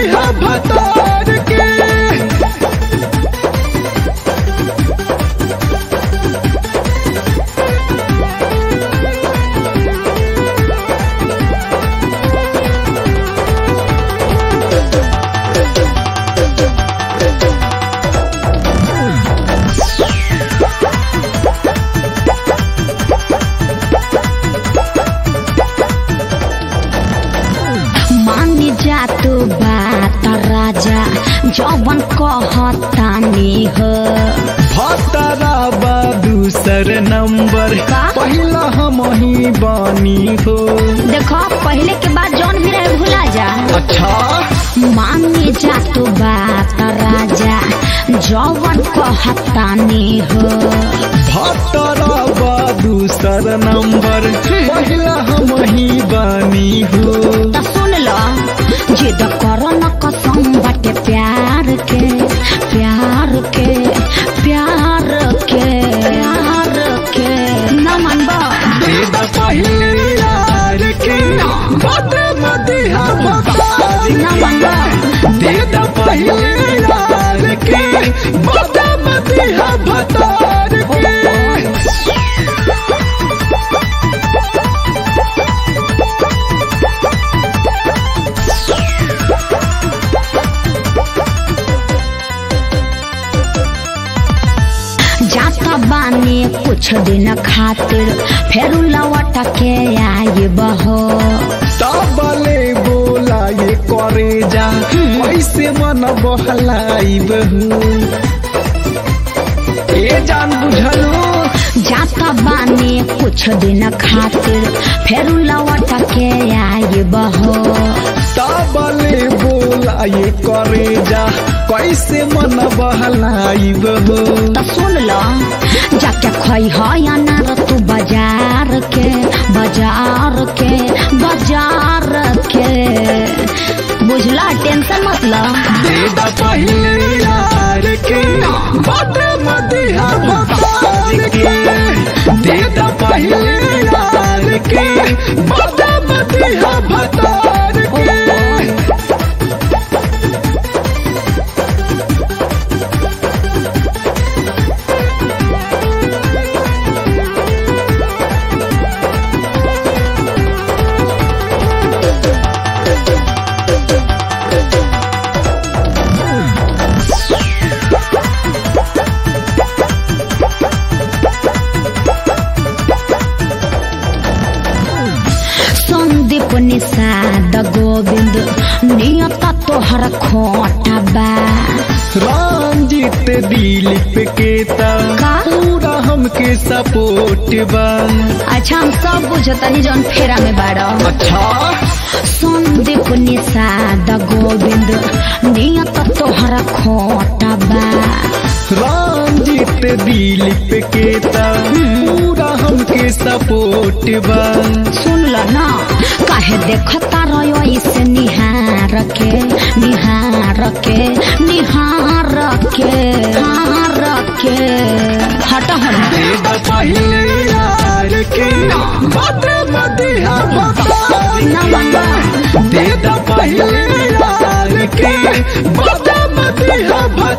मदिहा भतार के मानी जा तू बात राजा जवन कहतानी हो भतरा बा दूसर नंबर का? पहिला हम ही बानी हो देखो पहले के बाद जौन भी रहे भुला जा अच्छा मानी जा तू बात राजा जवन कहतानी हो भतरा बा दूसर नंबर पहिला हम ही बानी हो त सुन लो जिद करो न कसम बाटे प्यार के प्यार के प्यार के प्यार के न मनबा देदा पहिले यार के बात मदिहा भतार न मनबा देदा पहिले यार के बात मदिहा भतार के जाता बानी कुछ दिन खातिर फेर लौट के आई बहो सबले बोला ये करे जा कैसे मन बहलाई बहू ए जान बुझलो जाता बानी कुछ दिन खातिर फेर लौट के आई बहो सबले बोला ये करे जा कैसे मन बहलाई बहू त सुन लो जाके खई हो या ना तू बाजार के बाजार के बाजार के बुझला टेंशन मत लो देदा पहिले यार के बात मदिहा भतार के देदा पहिले यार के बात मदिहा भतार के संदीप निषाद गोविंद नियत तोहर खोटा बा रंजित दिलीप के ता का? पूरा हमके सपोर्ट बा अच्छा हम सब बुझतनी जौन फेरा में बाड़ा अच्छा संदीप निषाद गोविंद नियत तोहर खोटा बा रंजित दिलीप के ता पूरा हमके सपोर्ट बा सुन ल न काहे देखता रहो इसे निहार के निहार के निहार के हार के हट हट देदा पहिले यार के बात मदिहा भतार न मनबा देदा पहिले यार के बात मदिहा भतार